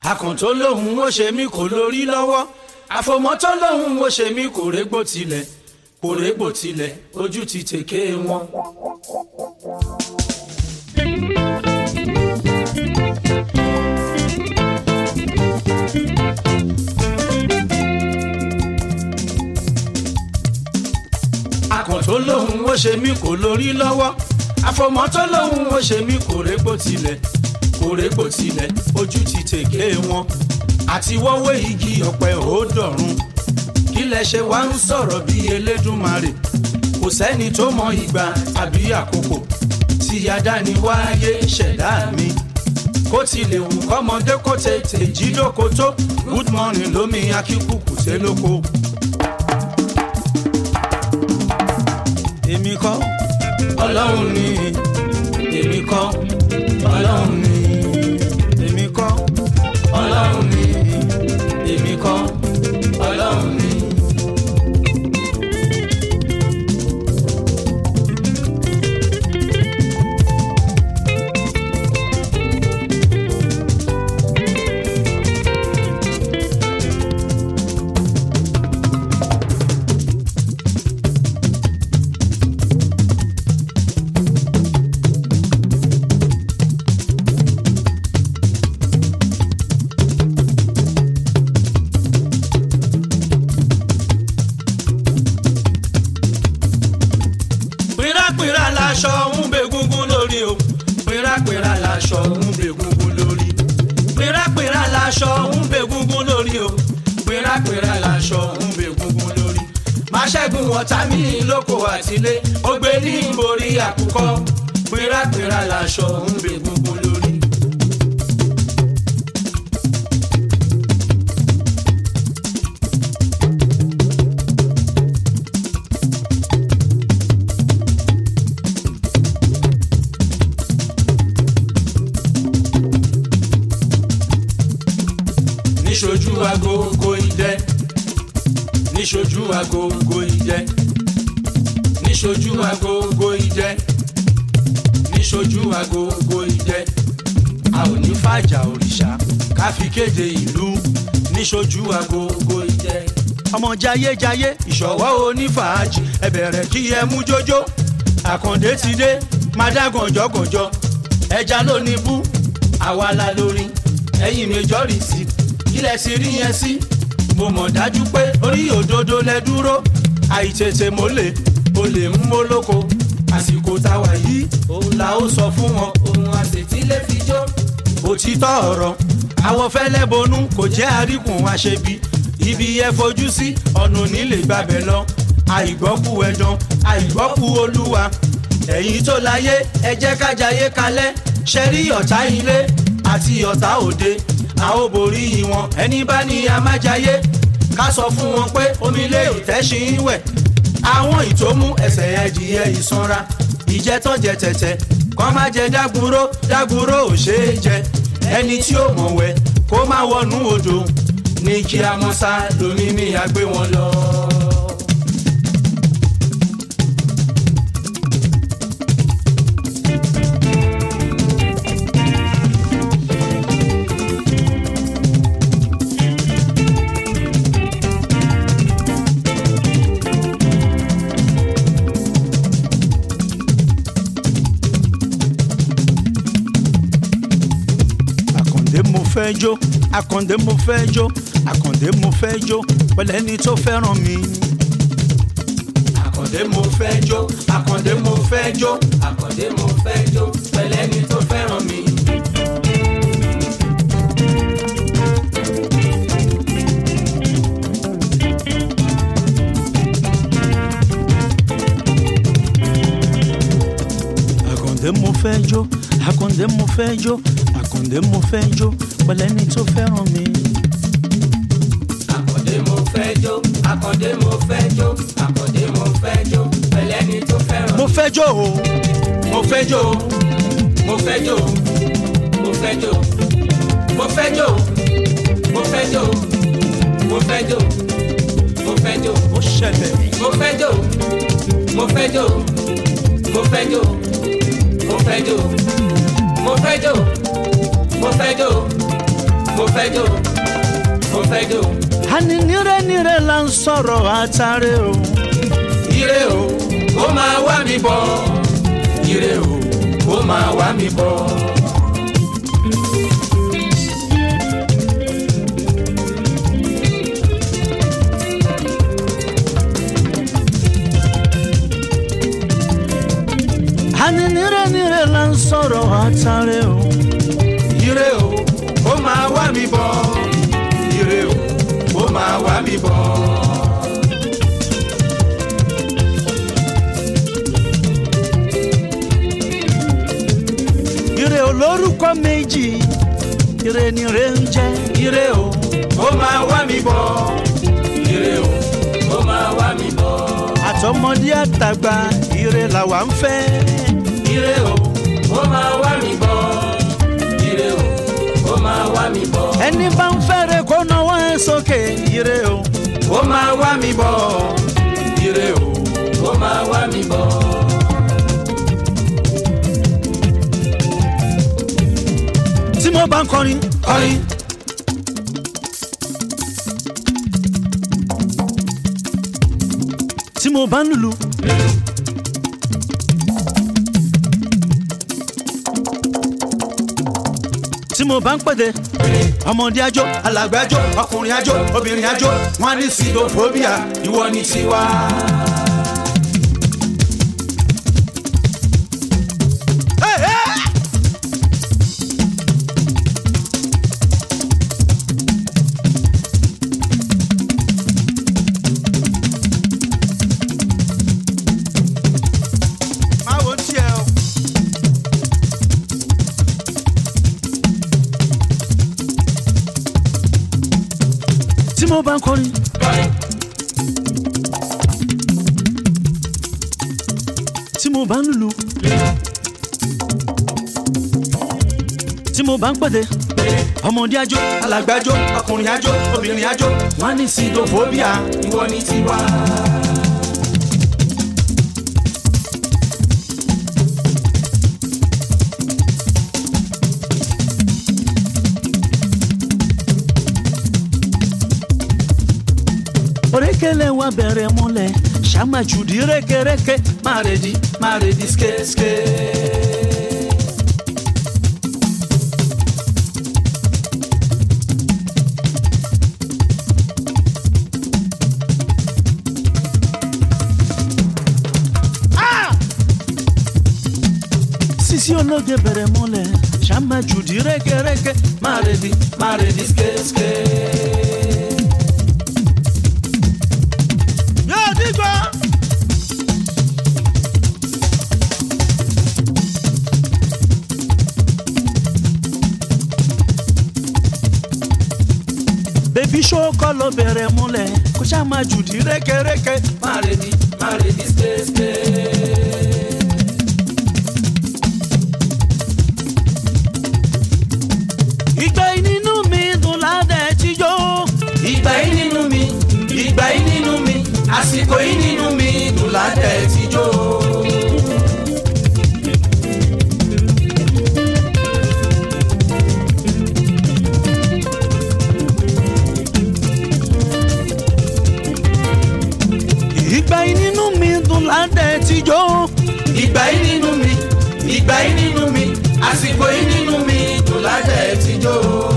àkàntó lòun ó ṣe mí kò lórí lọ́wọ́ àfòmọ́tó lòun ó ṣe mí kò régbò tilẹ̀ kò régbò tilẹ̀ ojú ti tèké wọn. àkàntó lòun ó ṣe mí kò lórí lọ́wọ́ àfòmọ́tó lòun ó ṣe mí kò régbò tilẹ̀ kò régbò tilẹ̀ ojú ti tèké wọn àti wọ́wọ́ igi ọ̀pẹ ò dọ̀run kí lẹ ṣe wá ń sọ̀rọ̀ bí elédùnmarè kò sẹ́ni tó mọ ìgbà àbí àkókò tí adáni wáyé ṣẹ̀dá mi kó tilẹ̀ wù kọ́mọdé kó tètè jí lóko tó good morning lómi akíkùkù sé lóko. èmi kọ́ ọlọ́run ni èmi kọ́ ọlọ́run ni èmi kọ́ ọlọ́run ni èmi kọ́ ọlọ́run ni. pìràpìrà laṣọ ń bẹ gúngún lórí o pìràpìrà laṣọ ń bẹ gúngún lórí pìràpìrà laṣọ ń bẹ gúngún lórí o pìràpìrà laṣọ ń bẹ gúngún lórí. má ṣẹ́gun ọ̀tá mi lóko àtìlé ó gbé ní borí àkùkọ pìràpìrà laṣọ ń bẹ gúngún lórí. níṣojú agogo idẹ níṣojú agogo idẹ níṣojú agogo idẹ níṣojú agogo idẹ a ò ní fàjà òrìṣà ká fi kéde ìlú níṣojú agogo idẹ. ọmọ jayéjayé ìṣọwọ́ onífàájì ẹ bẹ̀rẹ̀ kí ẹ mú jójó àkàndé ti dé má dá gànjọ́gànjọ́ ẹja ló ní bú àwa la lórí ẹ̀yin majority kílẹ̀ sí rí yẹn sí. mo mọ̀ dájú pé orí òdodo lẹ dúró àìtètè mólè olè ń mólóko àsìkò táwa yìí òun la ó sọ fún wọn ohun àṣetí lè fi jó. òtítọ́ ọ̀rọ̀ àwọn fẹ́lẹ́ bonú kò jẹ́ àríkùn àṣebi ibi ẹ fojú sí ọ̀nà onílé gbàbẹ̀ lọ àìgbọ́kú ẹ̀dán àìgbọ́kú olúwa ẹ̀yin tó láyé ẹ jẹ́ kájayé kalẹ̀ ṣẹ́rí ọ̀tá ilé àti ọ̀tá òde a ó borí wọn ẹni bá ní amájayé ká sọ fún wọn pé omi lé ìtẹ́sí ń wẹ̀ àwọn ìtòmú ẹsẹ̀ ẹdìyẹ ìsanra ìjẹtọ̀ jẹ tẹ̀tẹ̀ kọ́ má jẹ dágúró dágúró ò ṣeé jẹ ẹni tí ó mọ̀ wẹ̀ kó má wọnú odò ní kí a mọ́ sá lómi mi àgbé wọn lọ. àkàndé mo fẹ́ jó àkàndé mo fẹ́ jó àkàndé mo fẹ́ jó pẹ̀lẹ́ ní tó fẹ́ràn mi. àkàndé mo fẹ́ jó àkàndé mo fẹ́ jó àkàndé mo fẹ́ jó pẹ̀lẹ́ ní tó fẹ́ràn mi. àkàndé mo fẹ́ jó àkàndé mo fẹ́ jó àkàndé mo fẹ́ jó pẹ̀lẹ́ ní tó fẹ́ràn mi. Àkàndé mo fẹ́ jó, àkàndé mo fẹ́ jó, àkàndé mo fẹ́ jó, pẹ̀lẹ́ ni tó fẹ́ràn. mo fẹ́ jó o mo fẹ́ jó o Mo fẹ́ jó, mo fẹ́ jó, mo fẹ́ jó, mo fẹ́ jó, mo fẹ́ jó, mo fẹ́ jó, ó ṣẹlẹ̀ mo fẹ́ jó, mo fẹ́ jó, mo fẹ́ jó, mo fẹ́ jó, mo fẹ́ jó, mo fẹ́ jó, mo fẹ́ jó mo fẹ́ jó àní nírè nírè là ń sọ̀rọ̀ àtàrẹ o. ire o kó máa wá mi bọ̀ ire o kó máa wá mi bọ̀. àní nírè nírè là ń sọ̀rọ̀ àtàrẹ o. ire o kó máa wá mi bọ̀ ire o kó máa wá mi bọ̀. ire olórúkọ méjì ire nírè ń jẹ́. ire o kó máa wá mi bọ̀ ire o kó máa wá mi bọ̀. àtọmọdé àtàgbà ire làwa ń fẹ́. ire o kó máa wá mi bọ̀ ire o kó máa wá mi bọ̀. ẹni bá ń fẹ́rẹ̀ kó náwó ẹ̀ sókè ire o. kó máa wá mi bọ̀ ire o kó máa wá mi bọ̀. tí mo bá ń kọrin kọrin tí mo bá ń lùlù. tí mo bá ń pèdè ọmọdé àjò alàgbà àjò ọkùnrin àjò obìnrin àjò wọn á ní sidophobia ìwọ ni tiwa. Hey, hey! Má wo tiẹ̀ o. tí mo bá ń kọrin kọrin tí mo bá ń lùlù tí mo bá ń pèdè ọmọdé àjò alàgbà àjò ọkùnrin àjò obìnrin àjò wọn á ní sidophobia. ìwọ ni tiwa. orekele wa bẹ̀rẹ̀ múlẹ̀ ṣàmàjùdí rékèrékè má rèdí má rèdí skéské. sisi ológe bẹ̀rẹ̀ múlẹ̀ ṣàmàjùdí rékèrékè má rèdí má rèdí skéské. yóò dìgbà. bébí ṣókọ́ ló bẹ̀rẹ̀ múlẹ̀ kó ṣáà máa jùdí rékèrékè. má rèdí má rèdí skéské. ìgbà yìí nínú mi dùn ládẹ̀ tíjọ́. ìgbà yìí nínú mi ìgbà yìí nínú mi àsìkò yìí nínú mi dùn ládẹ̀ tíjọ́. ìgbà yìí nínú mi dùn ládẹ̀ tíjọ́. ìgbà yìí nínú mi ìgbà yìí nínú mi àsìkò yìí nínú mi dùn ládẹ̀ tíjọ́.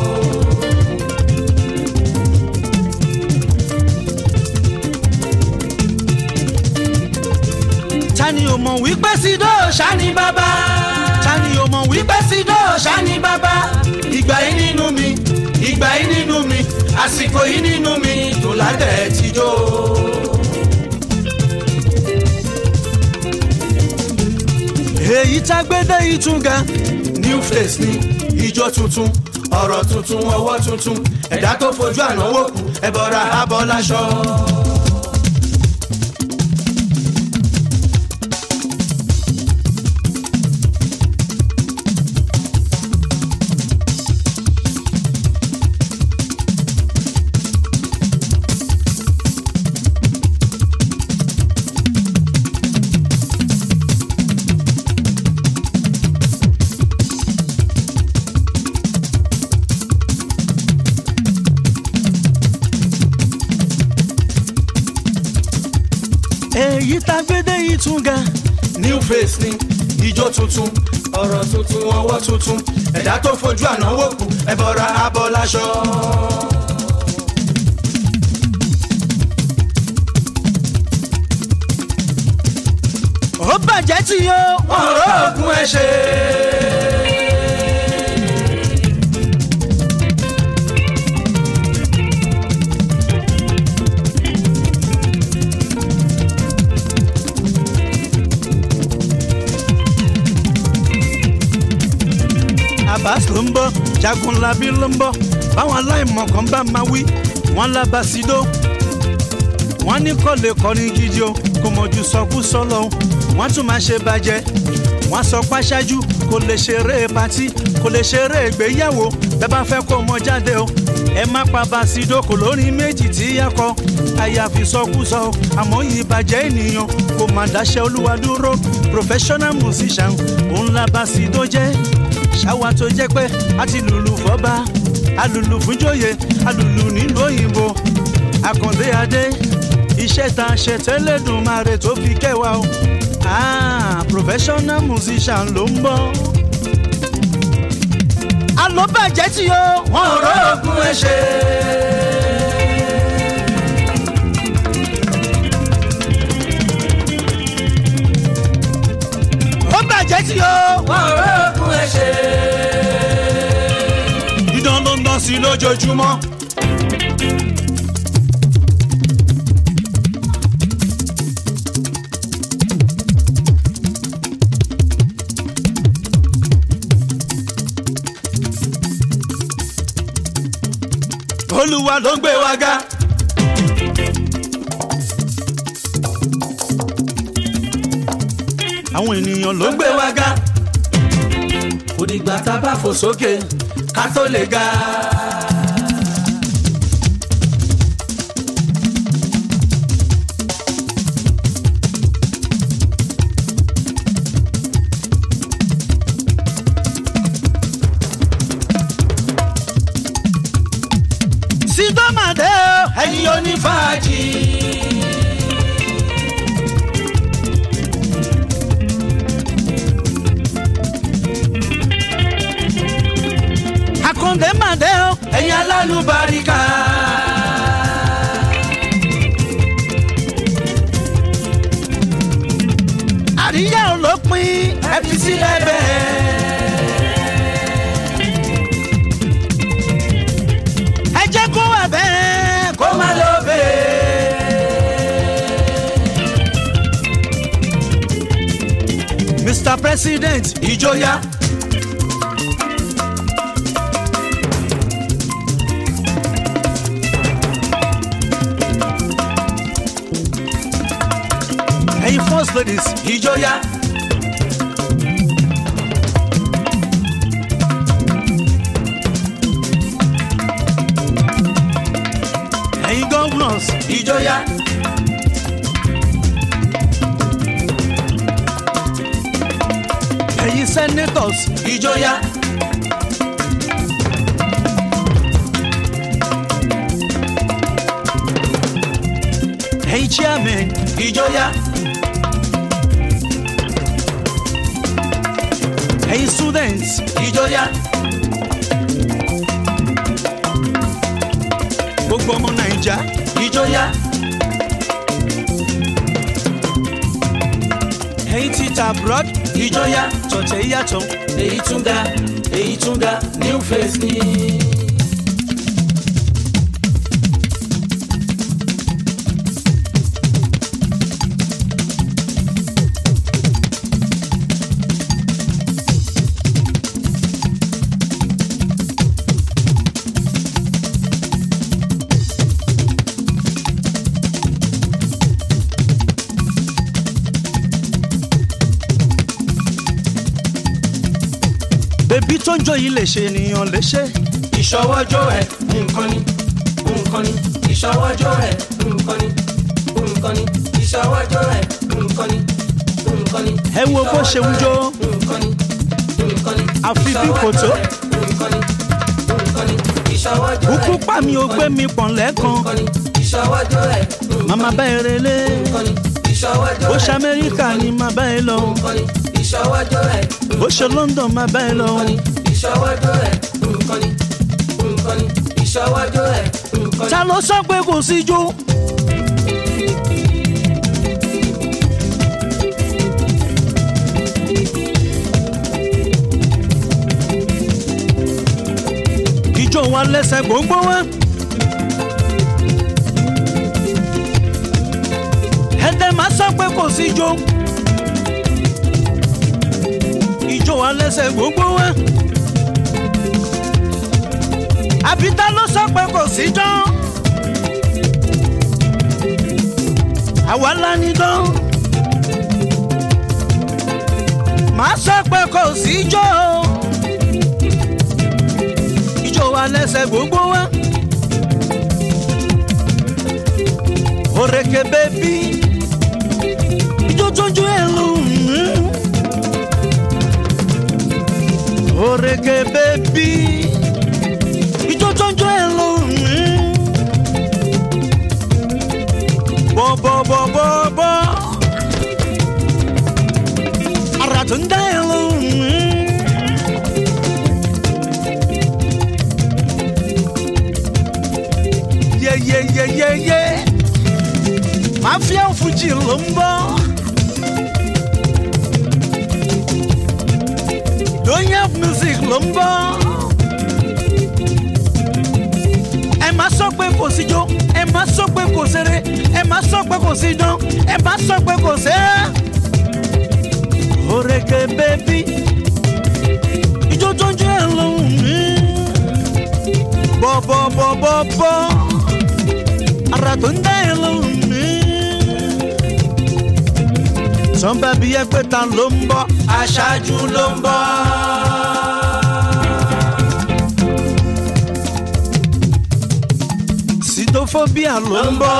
tani o mọ̀ wípé sídó ṣáni bàbá tani o mọ̀ wípé sídó ṣáni bàbá ìgbà yìí nínú mi ìgbà yìí nínú mi àsìkò yìí nínú mi dùn ládẹ̀ tíjọ́. èyí tá gbédé ìtúngà new face ni ijó tuntun ọ̀rọ̀ tuntun ọwọ́ tuntun ẹ̀dá tó fojú ànáwó kù ẹ̀bọ̀ra abọ́ láṣọ. èyí tá gbédè yìí tún ga new face ni ijó tuntun ọ̀rọ̀ tuntun ọwọ́ tuntun ẹ̀dá tó fojú ànáwó kù ẹ̀bọ̀ra abọ́ láṣọ. ó bàjẹ́ tí yó wọ́n rọ́ọ̀gùn ẹ̀ ṣe. Abbas ló ń bọ̀ Jagunlabi ló ń bọ̀ báwọn aláìmọ̀ kan bá máa wí wọ́n lábàṣídó wọ́n ní kò lè kọrin gidi o kò mọ̀jú sọkúsọ lọ wọ́n tún máa ṣe bàjẹ́ wọ́n sọ páṣáájú kò lè ṣeré patí kò lè ṣeré ìgbéyàwó bẹ́ẹ̀ bá fẹ́ kó mọ jáde o ẹ má pa bàṣídó kò lórí méjì tí yá kọ àyàfi sọkúsọ o àmọ́ yìí bàjẹ́ ènìyàn kò má dáṣẹ́ olúwa dúró professional musician òun la bàṣídó jẹ́ ṣáwa tó jẹ́ pé a ti lùlù fọ́ba alùlù fúnjòyè alùlù nílùú òyìnbó àkàndé adé iṣẹ́ tá a ṣe tẹ́lẹ̀ dùn máa rè tó fi kẹwàá o ah professional musician ló ń bọ̀. àlọ́bàjẹ́ tí o wọ́n rọ́ọ̀gùn ẹ̀ ṣe. ó bàjẹ́ tí o wọ́n rọ́ọ̀gùn ẹ̀ ṣe. dídán ló ń dán sí lójoojúmọ́. olúwa ló ń gbé wa ga. àwọn ènìyàn ló ló ń ń gbé wa ga. kò dìgbà tá a bá fò sókè ká tó lè ga. sídọ́màdé o ẹ̀yin onífàájì. àkàndé màdé o ẹ̀yin alálùbáríkà. àríyá olópin ẹ fi sílẹ̀ bẹ́ẹ̀. ẹ jẹ́ kó wà bẹ́ẹ̀ kó má lọ bẹ́ẹ̀. mr president ìjọyà. ẹ̀yin first ladies ìjọyà. ẹ̀yin governors ìjọyà. ẹ̀yin senators ìjọyà. ẹ̀yin chairman ìjọyà. ẹ̀yin students ìjọyà. gbogbo ọmọ naija ìjọyà. ẹ̀yin tita abroad ìjọyà. tọ̀tẹ̀ yàtọ̀ èyí tún ga èyí tún ga new face ni. bèbí tó ń jó yìí lè ṣe ènìyàn lè ṣe ìṣọwọ́jọ́ ẹ̀ nǹkan ni nǹkan ni ìṣọwọ́jọ́ ẹ̀ nǹkan ni nǹkan ni ìṣọwọ́jọ́ ẹ̀ nǹkan ni nǹkan ni. ẹ wo bó ṣe ń jó nǹkan ni nǹkan ni. àfi bí kòtó nǹkan ni nǹkan ni ìṣọwọ́jọ́ ẹ̀ kúkú pa mi ò gbé mi pọ̀n lẹ́ẹ̀kan nǹkan ni ìṣọwọ́jọ́ ẹ̀ màmá bá eré lé nǹkan ni ìṣọwọ́jọ́ bó ẹ̀ ṣe amẹ́ríkà ni máa bá ẹ lọ nǹkan ni ìṣọwọ́jọ́ ẹ̀ bó ṣe london máa bá ẹ lọ nǹkan ni ìṣọwọ́jọ́ ẹ̀ nǹkan ni nǹkan ni ìṣọwọ́jọ́ ẹ̀ nǹkan ni. ta ló sọ pé kò sí jó. ìjọ wa lẹ́sẹ̀ gbogbo wa. ẹ̀dẹ̀ máa sọ pé kò sí jó. ìjọ wa lẹ́sẹ̀ gbogbo wa. àbí ta ló sọ pé kò sí jó. àwa la ní dán. màá sọ pé kò sí jó ijó wa lẹ́sẹ̀ gbogbo wa. Òrèké bébí ijó tójú ẹ̀ lù mí. Òrèké bébí ijó tójú ẹ̀ lù mí. Bọ̀bọ̀bọ̀bọ̀bọ̀ ara tó ń dá ẹ̀ lù mí. yeyeyeyeye mafia fuji ló ń bọ́ doyen music ló ń bọ́ ẹ má sọ pé kò sí jó ẹ má sọ pé kò ṣeré ẹ má sọ pé kò sí dán ẹ má sọ pé kò ṣe é òrèké bébí ijó tó ń jẹ́ lóhùn mi bọ́bọ́bọ́bọ́bọ́ ara tó ń dá ẹ lóhùn mi. sọ́nbà bí ẹgbẹ́ ta ló ń bọ́ aṣáájú ló ń bọ̀. sítófóbíà ló ń bọ́.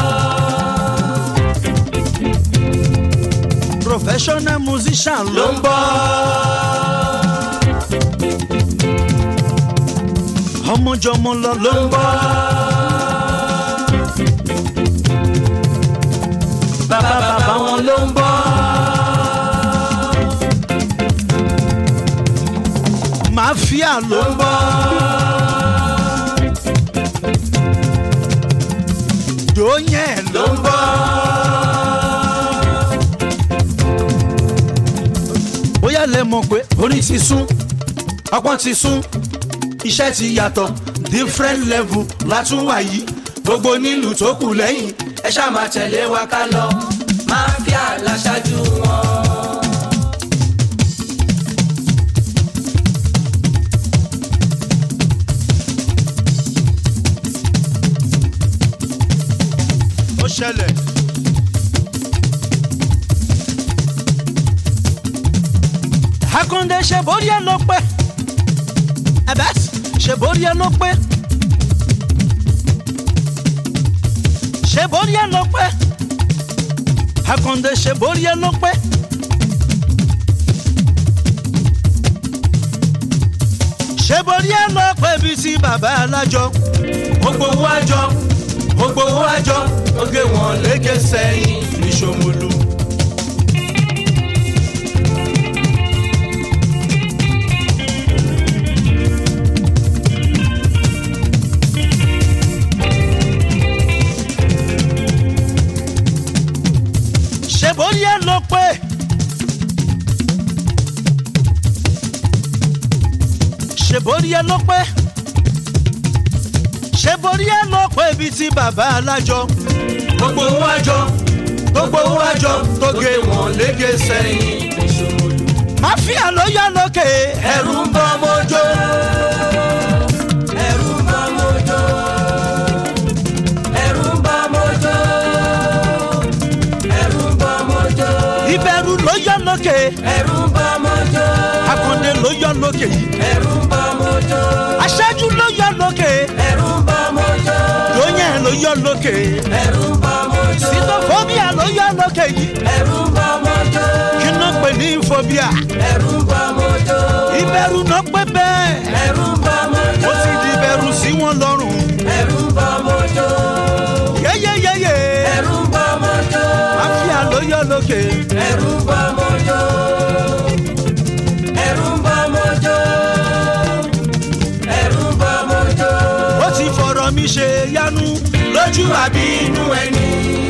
professional musician ló ló ń ń bọ̀. ọmọjọmọ lọ ló ń bọ́. bàbá bàbá wọn ló ń bọ̀. mafia ló ń bọ́. dóyẹ̀ ló ló ń bọ̀. bóyá lẹ mọ̀ pé orí ti sún ọpọ́n ti sún iṣẹ́ ti yàtọ̀ different level látúnwá yìí gbogbo nílùú tó kù lẹ́yìn ẹ ṣáà máa tẹ̀lé wa ká lọ. máfíà láṣáájú wọn. ó ṣẹlẹ̀. Akande ṣe borí ẹ ló pé ẹbẹ ṣe borí ẹ ló pé ṣe borí ẹ ló pé Akande ṣe borí ẹ ló pé. ṣe borí ẹ ló pé bíi ti bàbá alájọ gbogbo owó àjọ gbogbo owó àjọ ó gé wọn léke sẹ́yìn ní Ṣómólú. ṣe borí ẹ ló pé. ṣe borí ẹ ló pé. ṣe borí ẹ ló pé bíi ti bàbá alájọ. gbogbo owó àjọ gbogbo owó àjọ tó gé wọn léke sẹ́yìn ní Ṣómólú. máfíà ló yọ lókè. ẹ̀rù ń bọ́ mọ́jọ́ ẹ̀rù ń bọ́ mọ́jọ́ ẹ̀rù ń bọ́ mọ́jọ́ ẹ̀rù ń bọ́ mọ́jọ́ ìbẹ̀rù ló yọ lókè. ẹ̀rù ń bọ́ mọ́jọ́ akande ló yọ lókè yìí. ẹ̀rù ń bọ́ mọ́jọ́ aṣáájú ló yọ lókè. ẹ̀rù ń bọ́ mọ́jọ́ lóyún ló yọ lókè. ẹ̀rù ń bọ́ mọ́jọ́ sítófóbíà ló yọ lókè yìí. ẹ̀rù ń bọ́ mọ́jọ́ kí ló pè ní fobia. ẹ̀rù ń bọ́ mọ́jọ́ ìbẹ̀rù náà pé bẹ́ẹ̀. ẹ̀rù ń bọ́ mọ́jọ́ ó ti di ìbẹ̀rù sí wọn lọ́rùn. ẹ̀rù ń bọ́ mọ́jọ́ yéyéyéyé. ẹ̀rù ń bọ́ mọ́jọ́ máfíà ló lókè. ẹ̀rù ń bọ́ mọ́jọ́ ẹ̀rù ń bọ́ mọ́jọ́ ẹ̀rù ń bọ́ mọ́jọ́ ó ti fọ̀rọ̀ mi ṣe yanu. lójú àbí inú ẹni.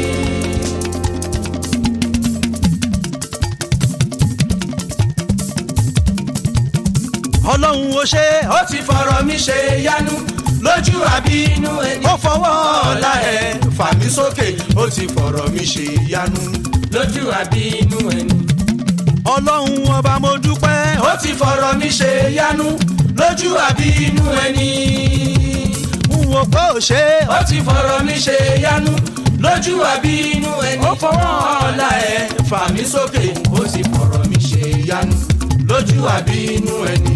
ọlọ́run ó ṣe é. ó ti fọ̀rọ̀ mi ṣe yanu lójú àbí inú ẹni. ó fọwọ́ ọ̀la ẹ̀ fà mí sókè. ó ti fọ̀rọ̀ mi ṣe yanu. lójú àbí inú ẹni. ọlọ́run ọba mo dúpẹ́. ó ti fọ̀rọ̀ mi ṣe yanu lójú àbí inú ẹni. n wò pé ó ṣe é. ó ti fọ̀rọ̀ mi ṣe yanu lójú àbí inú ẹni. Ó fọwọ́ ọ̀la ẹ̀ fà mí sókè. ó ti fọ̀rọ̀ mi ṣe yanu lójú àbí inú ẹni.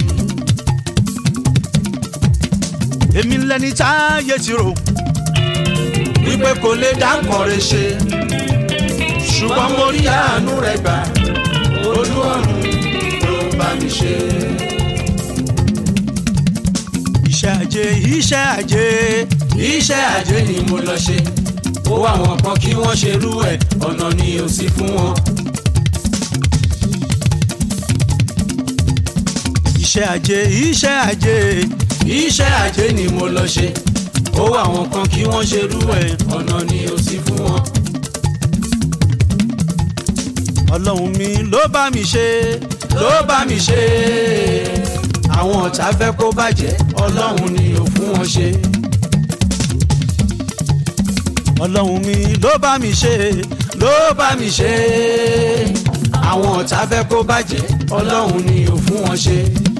èmi lẹni táyé ti rò. wípé kò lè dá nǹkan rẹ̀ ṣe. ṣùgbọ́n mo rí àánú rẹ̀ gbà olú ọ̀run ló bá mi ṣe. iṣẹ́ ajé iṣẹ́ ajé. iṣẹ́ àjẹ́ ni mo lọ ṣe. ó wá wọn kan kí wọ́n ṣe rú ẹ̀ ọ̀nà ni ò sí fún wọn. iṣẹ́ ajé iṣẹ́ ajé. iṣẹ́ àjẹ́ ni mo lọ ṣe. ó wá wọn kan kí wọ́n ṣe rú ẹ̀ ọ̀nà ni ò sí fún wọn. ọlọ́run mi ló bá mi ṣe. ló bá mi ṣe é. àwọn ọ̀tá fẹ́ kó bàjẹ́ ọlọ́run ni ò fún wọn ṣe. ọlọ́run mi ló bá mi ṣe. ló bá mi ṣe é. àwọn ọ̀tá fẹ́ kó bàjẹ́ ọlọ́run ni ò fún wọn ṣe.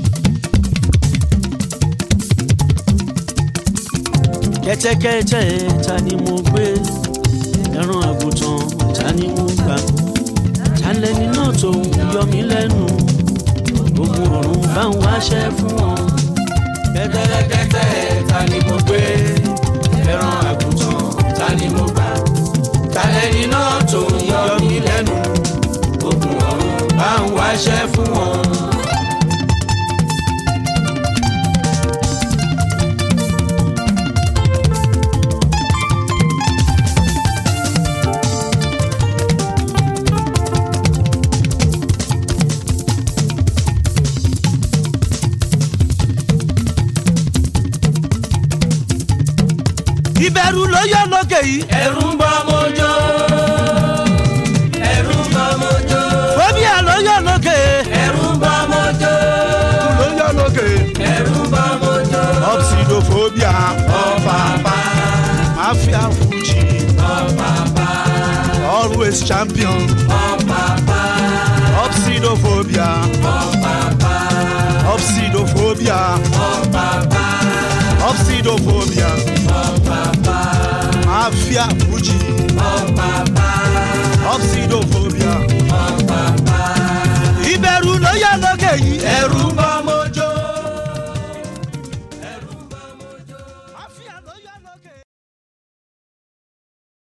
kẹ́tẹ́kẹ́tẹ́ ta ni mo gbé ẹran àgùntàn ta ni mo gbà ta lẹni náà tó yọ mí lẹ́nu ogun ọ̀run bá ń wáṣẹ́ fún wọn. kẹ́tẹ́kẹ́tẹ́ ta ni mo gbé ẹran àgùntàn ta ni mo gbà ta lẹni náà tó ń yọ mí lẹ́nu ogun ọ̀run bá ń wáṣẹ́ fún wọn. ìbẹ̀rù ló yọ lókè yìí. ẹ̀rù ń bọ́ mọ́jọ́ ẹ̀rù ń bọ́ mọ́jọ́ fóbíà ló yọ lókè. ẹ̀rù ń bọ́ mọ́jọ́ ló yọ lókè. ẹ̀rù ń bọ́ mọ́jọ́ obsidophobia ọ̀pàpà mafia fuji ọ̀pàpà always champion ọ̀pàpà obsidophobia ọ̀pàpà obsidophobia ọ̀pàpà obsidophobia ọ̀pàpà mafia fuji ọ̀pàpà obsidophobia ọ̀pàpà ìbẹ̀rù ló yọ lókè yìí. ẹ̀rù